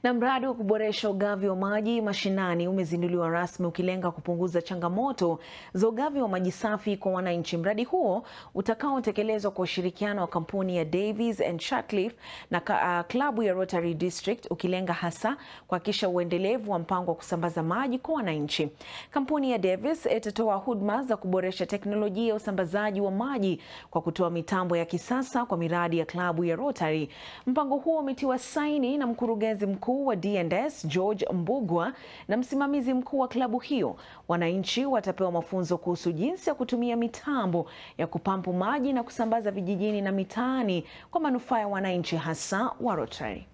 Na mradi wa kuboresha ugavi wa maji mashinani umezinduliwa rasmi ukilenga kupunguza changamoto za ugavi wa maji safi kwa wananchi. Mradi huo utakaotekelezwa kwa ushirikiano wa kampuni ya Davies and Shatcliffe na uh, klabu ya Rotary District ukilenga hasa kuhakikisha uendelevu wa mpango wa kusambaza maji kwa wananchi. Kampuni ya Davies itatoa huduma za kuboresha teknolojia ya usambazaji wa maji kwa kutoa mitambo ya kisasa kwa miradi ya klabu ya Rotary. Mpango huo umetiwa saini na mkurugenzi mkuu wa D&S George Mbugwa na msimamizi mkuu wa klabu hiyo. Wananchi watapewa mafunzo kuhusu jinsi ya kutumia mitambo ya kupampu maji na kusambaza vijijini na mitaani kwa manufaa ya wananchi hasa wa Rotary.